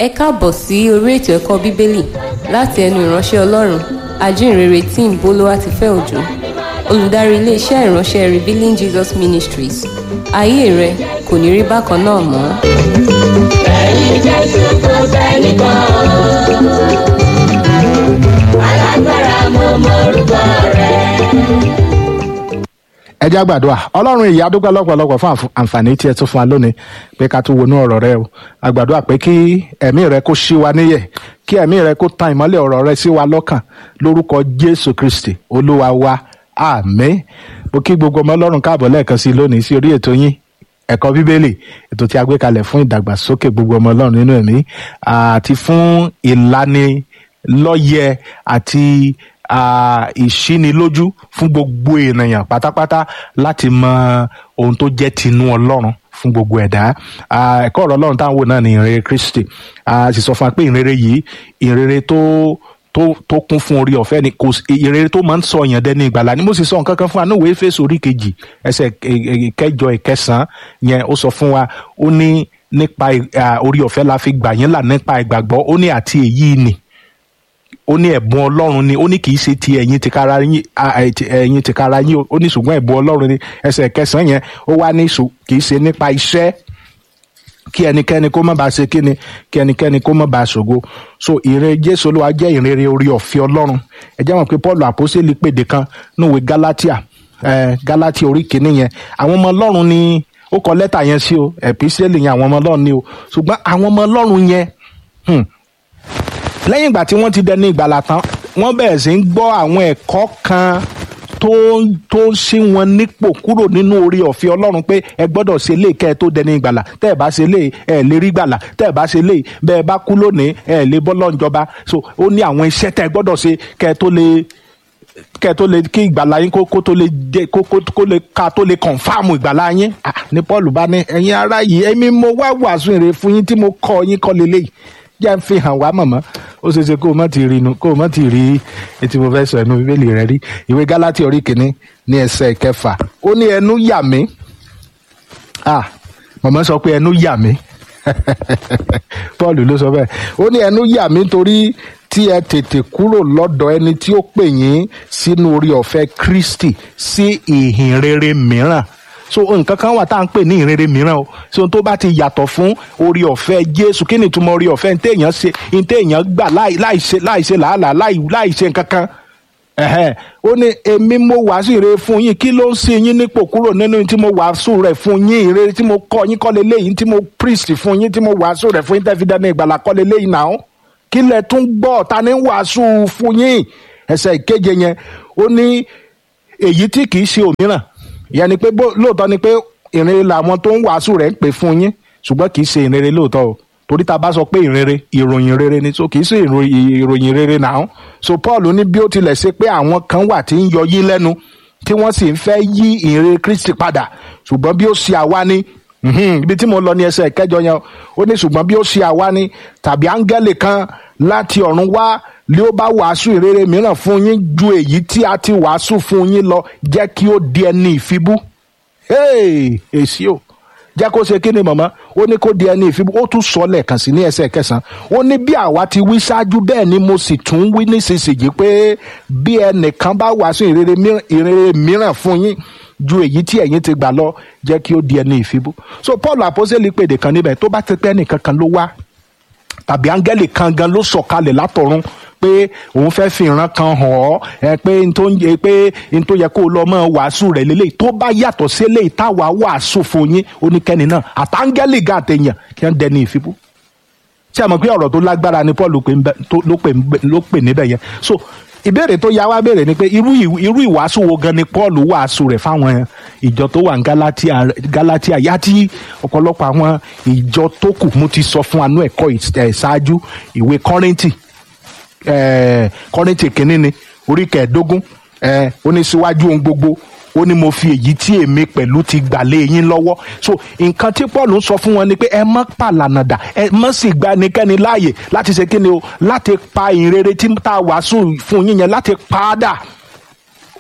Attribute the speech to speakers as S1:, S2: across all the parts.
S1: ẹ káàbọ̀ sí orí ètò ẹ̀kọ́ bíbélì láti ẹnu ìránṣẹ́ ọlọ́run ajínrere tim bolúwatifẹ́ òjò olùdarí iléeṣẹ́ ìránṣẹ́ revealing jesus ministries ayé rẹ kò ní rí bákan náà mọ́.
S2: ẹ̀yin jésù kò sẹ́nìkan alágbára mo mọ orúkọ rẹ̀.
S3: ẹ jẹ́ àgbàdua ọlọ́run ìyá dúpẹ́ lọ́pọ̀lọpọ̀ fún àǹf- àǹfààní tí ẹ tún fún wa lónìí pé ká tún wọnú ọ̀rọ̀ rẹ o àgbàdua pé kí ẹ̀mí rẹ kó ṣí wa níyẹ̀ kí ẹ̀mí rẹ kó tan ìmọ́lẹ̀ ọ̀rọ̀ rẹ sí wa lọ́kàn lórúkọ jésù kristi olúwa wa àmín mo kí gbogbo ọmọ ọlọ́run káàbọ̀ lẹ́ẹ̀kan sí i lónìí sí orí ètò yín ẹ̀kọ́ bíbélì ètò tí a gbé kalẹ̀ fún ìdàgbàsókè gbogbo ọmọ ọlọ́run nínú ẹ̀mí àti fún ìlanilọ́yẹ àti ah, ìṣínilójú fún gbogbo ènìyàn pátápátá láti mọ ohun tó jẹ́ tinú ọlọ́run fún gbogbo ẹ̀dá Ah, ẹ̀kọ́ ọ̀rọ̀ ọlọ́run táwọn wò náà ní ìrere kristi a sì sọ fún wa pé ìrere yìí ìrere tó tó tó kún fún orí ọ̀fẹ́ ni kò sí- ìrere tó máa ń sọ èèyàn dẹni ìgbàlá ni mo sì sọ nǹkan kan fún wa níwèé Éfésù orí kejì ẹsẹ̀ ẹ- ẹ- kẹjọ ìkẹsàn-án yẹn ó sọ fún wa ó ní nípa ì- ah, orí ọ̀fẹ́ la fi gbà yín là nípa ìgbàgbọ́ ó ní àti èyí ni ó ní ẹ̀bùn ọlọ́run ni ó ní kì í ṣe ti ẹ̀yin tìkára yín a- ẹ̀, ti- ẹ̀yin tìkára yín o. ó ní ṣùgbọ́n ẹ̀bùn ọlọ́run ni ẹsẹ̀ kẹsàn-án yẹn ó wá ní ṣù kì í ṣe nípa iṣẹ́ kí ẹnikẹ́ni kó má bàa ṣe kíni kí ẹnikẹ́ni kó má bàa ṣògo so ìre jésù olúwa jẹ́ ìrere orí ọ̀fẹ́ ọlọ́run ẹ jẹ́ mọ̀ pé paul àpọ́sítélì pèdè kan níwèé galatia eh, galatia orí kìíní yẹn àwọn ọmọ ọlọ́run ni ó kọ lẹ́tà yẹn sí o ẹ̀písẹ́lì yẹn àwọn ọmọ ọlọ́run ni o ṣùgbọ́n àwọn ọmọ ọlọ́run yẹn hmm, lẹ́yìn ìgbà tí wọ́n ti dẹni ìgbàlà tán wọ́n bẹ̀rẹ̀ sí ń gbọ́ àwọn ẹ̀kọ́ kan tó ń- tó ń ṣí wọn nípò kúrò nínú orí ọ̀fẹ́ ọlọ́run pé ẹ gbọ́dọ̀ ṣe lè kẹ́ ẹ tó dẹni ìgbàlà tẹ́ ẹ bá ṣe lè ẹ lè rí gbàlà tẹ́ ẹ bá ṣe lè bẹ́ẹ̀ bá kú lónìí ẹ lè bọ́ lọ́njọba so ó ní àwọn iṣẹ́ tẹ́ ẹ gbọ́dọ̀ ṣe kẹ́ ẹ tó lè kẹ́ ẹ tó lè kí ìgbàlà yín kó kó tó lè jẹ kó kó kó lè ká tó lè kọ̀nfàmù ìgbàlà yín Ah, ní paul bá ní ẹ̀yin ará yìí èmi mo wá wàásù ìrè fún yín tí mo kọ́ yín kọ́ lélẹ́yìí jẹ́ ń fi hàn wá mọ̀mọ́ ó ṣeé ṣe kó o má ti rí inú kó o má ti rí etí mo fẹ́ sọ ẹnu bíbélì rẹ rí ìwé gálátì orí kìíní ní ẹsẹ̀ kẹfà ó ní ẹnu yà mí ah mọ̀mọ́ sọ pé ẹnu yà mí paul ló sọ bẹ́ẹ̀ ó ní ẹnu yà mí torí tí ẹ tètè kúrò lọ́dọ̀ ẹni tí ó pè yín sínú orí ọ̀fẹ́ kristi sí ìhìn rere mìíràn so nǹkan kan wà tá à ń pè ní ìrere mìíràn o so ohun tó bá ti yàtọ̀ fún orí ọ̀fẹ́ jésù kí ni ìtumọ̀ orí ọ̀fẹ́ ntẹ̀yàn ṣe ntẹ̀yàn gbà láì láì ṣe láì ṣe làálàá láì láì ṣe nǹkan kan ẹ̀hẹ́n ó ní èmi mo wàásù ìrere fún yín kí ló ń ṣe yín nípò kúrò nínú tí mo wàásù rẹ̀ fún yín ìrere tí mo kọ́ yín kọ́lé léyìn tí mo priest fún yín tí mo wàásù rẹ̀ fún yín tẹ́ fi dáná ìgbàlà kọ́lé léyìn náà kí lẹ tún gbọ́ ta ni ń wàásù fún yín ẹsẹ̀ ìkeje yẹn ó ní èyí tí kì í ṣe òmíràn ìyẹn ni pé bó- lóòótọ́ ni pé ìrere làwọn tó ń wàásù rẹ̀ ń pè fún yín ṣùgbọ́n kì í ṣe ìrere lóòótọ́ o torí tá a bá sọ pé ìrere ìròyìn rere ni so kì í ṣe ìròyìn ìròyìn rere náà so paul ní bí ó tilẹ̀ ṣe pé àwọn kan wà tí ń yọ yín lẹ́nu tí wọ́n sì ń fẹ́ yí ìrere kristi padà ṣùgbọ́n bí ó ṣe àwa ni mhm, ibi tí mo lọ ní ẹsẹ̀ ìkẹjọ yẹn ó ní ṣùgbọ́n bí ó ṣe àwa ni tàbí áńgẹ́lì kan láti ọ̀run wá lé ó bá wàásù ìrere mìíràn fún yín ju èyí tí a ti wàásù fún yín lọ jẹ́ kí ó di ẹni ìfibú Hey, èsì o jẹ́ kó ṣe kí ni mọ̀mọ́ ó ní kó di ẹni ìfibú ó tún sọ lẹ́ẹ̀kan sí ní ẹsẹ̀ kẹsàn-án ó ní bí àwa ti wí ṣáájú bẹ́ẹ̀ ni mo sì tún wí nísinsìnyí pé bí ẹnìkan bá wàásù ìrere mìíràn- ìrere mìíràn fún yín ju èyí tí ẹ̀yin ti gbà lọ jẹ́ kí ó di ẹni ìfibú so paul àpọ́sẹ̀lì pèdè kan níbẹ̀ tó bá ti pẹ́ nìkan kan ló wá tàbí áńgẹ́lì kan gan ló sọ̀kalẹ̀ látọ̀run pé òun fẹ́ fi ìran kan hàn ọ́ ẹ pé n tó ń yẹ pé n tó yẹ kó o lọ mọ́ wàásù rẹ̀ lélẹ́yìí tó bá yàtọ̀ sí eléyìí táwa wàásù fún yín oníkẹ́ni náà àtàngẹ́lì gan àtẹ̀yàn kí wọ́n dẹni ìfibú ṣé ẹ mọ̀ pé ọ̀rọ̀ tó lágbára ni paul pè ń bẹ- tó- ló pè ń bẹ- ló pè níbẹ̀ yẹn so ìbéèrè tó yá wá béèrè ni pé irú ìw- irú ìwàásù wo gan ni paul wàásù rẹ̀ fáwọn ìjọ tó wà ní galatia galatia yá tí ọ̀pọ̀lọpọ̀ àwọn ìjọ tó kù mo ti sọ fún anú ẹ̀kọ́ ìs- ẹ̀ ṣáájú ìwé kọ́rìntì eh, kọ́rìntì kínní ni orí kẹẹ̀ẹ́dógún eh, ó ní síwájú ohun gbogbo ó ní mo fi èyí tí èmi pẹ̀lú ti gbà lé yín lọ́wọ́ so nǹkan tí paul ń sọ fún wọn ni pé ẹ má pàlànà dà ẹ má sì gba ẹnikẹ́ni láàyè láti ṣe kíni o láti pa ìrere tí tá a wàásù fún yín yẹn láti pa á dà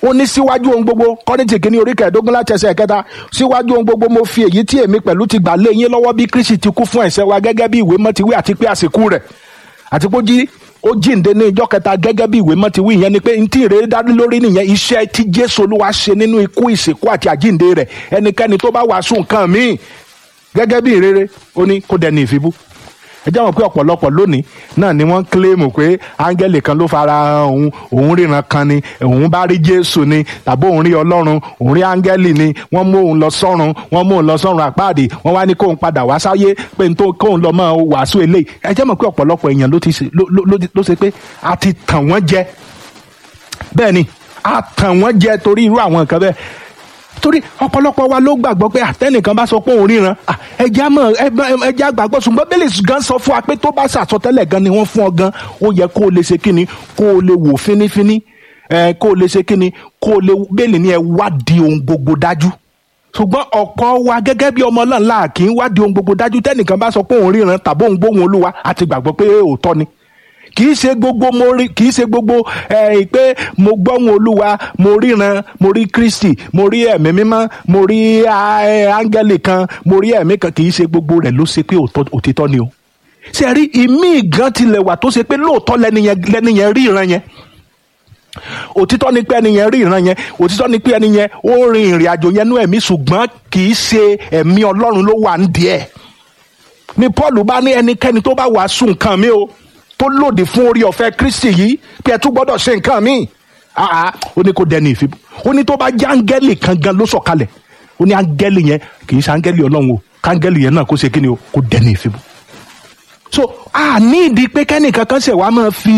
S3: ó ní síwájú ohun gbogbo kọ́rìntì kìíní orí kẹẹ̀ẹ́dógún láti ẹsẹ̀ kẹta síwájú ohun gbogbo mo fi èyí tí èmi pẹ̀lú ti gbà lé yín lọ́wọ́ bí kristi ti kú fún ẹ̀ṣẹ̀ wa gẹ́gẹ́ bí ìwé mọ́ ti wí àti pé àsìkò rẹ̀ àti pé ó jí ó jíǹde ní ìjọ kẹta gẹ́gẹ́ bí ìwé mọ́ ti wí ìyẹn ni pé ntí ìrere dá lórí nìyẹn iṣẹ́ tí jésù olúwa ṣe nínú ikú ìsìnkú àti àjíǹde rẹ̀ ẹnikẹ́ni tó bá wàásù nǹkan míì gẹ́gẹ́ bí ìrere ó ní kó dẹni ìfibú ẹ jẹ́ wọn pé ọ̀pọ̀lọpọ̀ lónìí náà ni wọ́n kílèmù pé áńgẹ́lì kan ló fara hàn òun òun ríran kan ni òun bá rí jésù ni tàbí òun rí ọlọ́run òun rí áńgẹ́lì ni wọ́n mú òun lọ sọ́run wọ́n mú òun lọ sọ́run àpáàdì wọ́n wá ní kóun padà wá sáyé pé n tó kóun lọ mọ́ wàásù eléyìí ẹ jẹ́ mọ̀ pé ọ̀pọ̀lọpọ̀ èèyàn ló ti ṣe ló ló ló ṣe pé a ti tàn wọ́n jẹ bẹ́ẹ̀ ni a tàn wọ́n jẹ torí irú àwọn nǹkan bẹ́ẹ̀ torí ọ̀pọ̀lọpọ̀ wa ló gbàgbọ́ pé àtẹnìkan bá sọ pé òun ríran ẹja mọ̀ ẹja gbàgbọ́ ṣùgbọ́n bẹ́lẹ̀ gan sọ fún wa pé tó bá ṣàsọtẹ́lẹ̀ gan ni wọ́n fún ọ gan ó yẹ kó o lè ṣe kíni kó o lè wò fínífíní ẹ kó o lè ṣe kíni kó o lè bẹ́ẹ̀lì ni ẹ wádìí ohun gbogbo dájú ṣùgbọ́n ọ̀pọ̀ wa gẹ́gẹ́ bí ọmọ náà là kì í wádìí ohun gbogbo dájú tẹ́nìkan bá sọ pé òun ríran tàbí òun gbóhùn olúwa àti gbàgbọ́ pé òótọ́ ni kì í ṣe gbogbo mo rí kì í ṣe gbogbo ẹ pé mo gbọ́hùn olúwa mo ríran mo rí kristi mo rí ẹ̀mí mímọ́ mo rí áńgẹ́lì kan mo rí ẹ̀mí kan kì í ṣe gbogbo rẹ̀ ló ṣe pé òtítọ́ ni o ṣe rí ìmí gan tilẹ̀ wà tó ṣe pé lóòótọ́ lẹ́niyẹn rí ìran yẹn òtítọ́ ni pé ẹni yẹn rí ìran yẹn òtítọ́ ni pé ẹni yẹn ó rin ìrìn àjò yẹn nú ẹ̀mí ṣùgbọ́n kì í ṣe ẹ̀mí ọlọ́run ló wà ń díẹ̀ ni paul bá ní ẹnikẹ́ni tó bá wàásù nǹkan mi o tó lòdì fún orí ọ̀fẹ́ kristi yìí pé ẹ tún gbọ́dọ̀ ṣe nǹkan míì àá ó ní kó dẹni ìfibú ó ní tó bá jẹ́ áńgẹ́lì kan gan ló sọ̀kalẹ̀ ó ní áńgẹ́lì yẹn kì í ṣe áńgẹ́lì ọlọ́run o káńgẹ́lì yẹn náà kó ṣe kí ni o kó dẹni ìfibú so a ní ìdí pé kẹ́nìkan kan ṣẹ̀ wá máa fi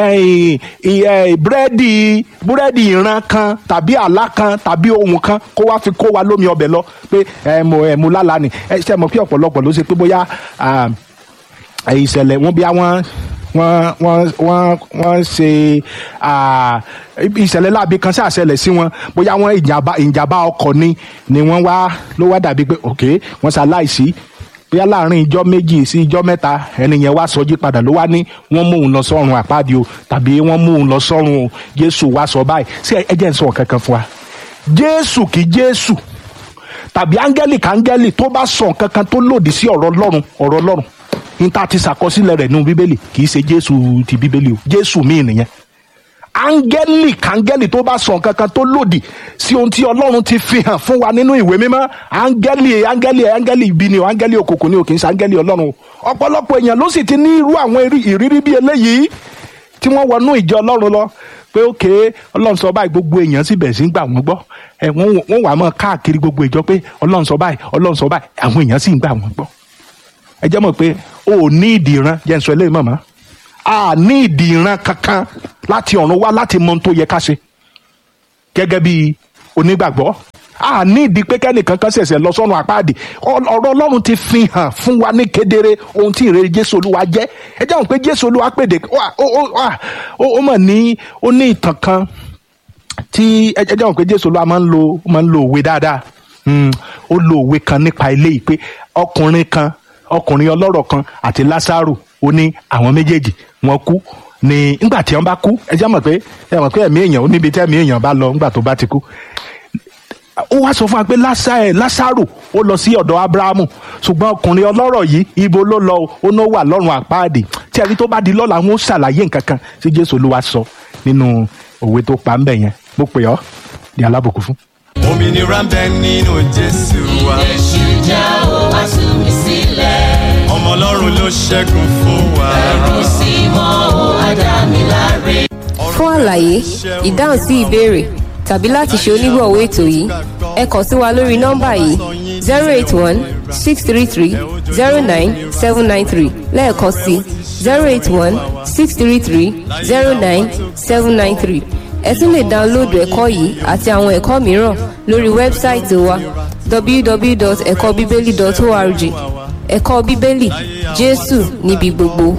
S3: búrẹ́dì búrẹ́dì ìran kan tàbí àlá kan tàbí ohun kan kó wá fi kó wa lómi ọbẹ̀ lọ pé ẹ mo ẹ mo lálàá ni ẹ ṣe mọ̀ pé ọ̀pọ̀lọpọ̀ ló ṣe pé bóyá ìṣẹ̀lẹ̀ wọn bí wọ́n wọ́n wọ́n wọ́n wọ́n ṣe ìṣẹ̀lẹ̀ láabi kan ṣàṣẹlẹ̀ sí wọn bóyá wọ́n ìjàmbá ìjàmbá ọkọ̀ ni ni wọ́n wá ló wá dàbí pé ok wọ́n ṣaláìsí bóyá láàrin ìjọ méjì sí ìjọ mẹ́ta ẹni yẹn wá sọjí padà ló wá ní wọ́n mú òun lọ sọ́run àpáàdì o tàbí wọ́n mú òun lọ sọ́run o jésù wá sọ báyìí sí ẹ jẹ́ n sọ kankan fún wa jésù kì í jésù tàbí áńgẹ́lì káńgẹ́lì tó bá sọ kankan tó lòdì sí ọ̀rọ̀ ọlọ́run ọ̀rọ̀ ọlọ́run níta ti ṣàkọsílẹ̀ rẹ̀ nínú bíbélì kì í ṣe jésù ti bíbélì o jésù míì nìyẹn áńgẹ́lì káńgẹ́lì tó bá sọ kankan tó lòdì sí ohun tí ọlọ́run ti fi hàn fún wa nínú ìwé mímọ́ áńgẹ́lì áńgẹ́lì áńgẹ́lì ibi ni o áńgẹ́lì òkùnkùn ni o kì í ṣe áńgẹ́lì ọlọ́run o ọ̀pọ̀lọpọ̀ èèyàn ló sì ti ní irú àwọn ìrírí bí eléyìí tí wọ́n wọnú ìjọ ọlọ́run lọ pé ókè ọlọ́run sọ báyìí gbogbo èèyàn sì bẹ̀rẹ̀ sí gbà wọ́n gbọ́ ẹ wọ́n wà mọ́ káàkiri gbogbo ìjọ pé ọlọ́run sọ báyìí ọlọ́run sọ báyìí àwọn èèyàn sì ń gbà wọ́n gbọ́ ẹ jẹ́ mọ̀ pé o ò ní ìdí ìran jẹ́ n sọ eléyìí mọ̀mọ́ a ní ìdí ìran kankan láti ọ̀run wá láti mọ ohun tó yẹ ká ṣe gẹ́gẹ́ bí onígbàgbọ́ a ní ìdí pé kẹ́nìkan kan ṣẹ̀ṣẹ̀ lọ sọ́run àpáàdì ọ̀rọ̀ ọlọ́run ti fi hàn fún wa ní kedere ohun tí ìrere jésù olúwa jẹ́ ẹ jẹ́ mọ̀ pé jésù olúwa pèdè ó mọ̀ ní ó ní ìtàn kan tí ẹ jẹ́ mọ̀ pé jésù olúwa máa ń lo máa ń lo òwe dáadáa ó lo òwe kan nípa eléyìí pé ọkùnrin kan ọkùnrin ọlọ́rọ̀ kan àti lásàrò ó ní àwọn méjèèjì wọ́n kú ní nígbà tí wọ́n bá kú ẹ jẹ́ mọ̀ pé ẹ mọ̀ pé ẹ̀mí èèyàn ó níbi tí ẹ̀mí èèyàn bá lọ nígbà tó bá ti kú ó wá sọ fún wa pé lásàrò ó lọ sí ọ̀dọ̀ abrahamu ṣùgbọ́n ọkùnrin ọlọ́rọ̀ yìí ibo ló lọ ó ní ó wà lọ́run àpáàdì tí ẹni tó bá di lọ́la wọn ó ṣàlàyé nǹkan kan tí jésù olúwa sọ nínú òwe tó pa ń bẹ̀ yẹn mo pè ọ́ ní alábòkú fún.
S4: òmìnira ń bẹ nínú jésù wa
S2: Èṣù já o wá tú mi sílẹ̀.
S4: ọmọ ọlọ́run ló ṣẹ́gun fún wa.
S2: Ẹ̀rù sí mọ́ o wá dá mi láre.
S1: fún àlàyé ìdáhùn sí ìbéèrè tàbí láti ṣe onígbọ̀wọ́ ètò yìí ẹ kàn sí wa lórí nọ́mbà yìí zero eight one six three three zero nine seven nine three lẹ́ẹ̀kan sí zero eight one six three three zero nine seven nine three ẹ tún lè dáńlóòdù ẹ̀kọ́ yìí àti àwọn ẹ̀kọ́ mìíràn lórí wẹ́bsáìtì wa www.ẹ̀kọ́bíbélì.org ẹ̀kọ́ bíbélì jésù níbi gbogbo.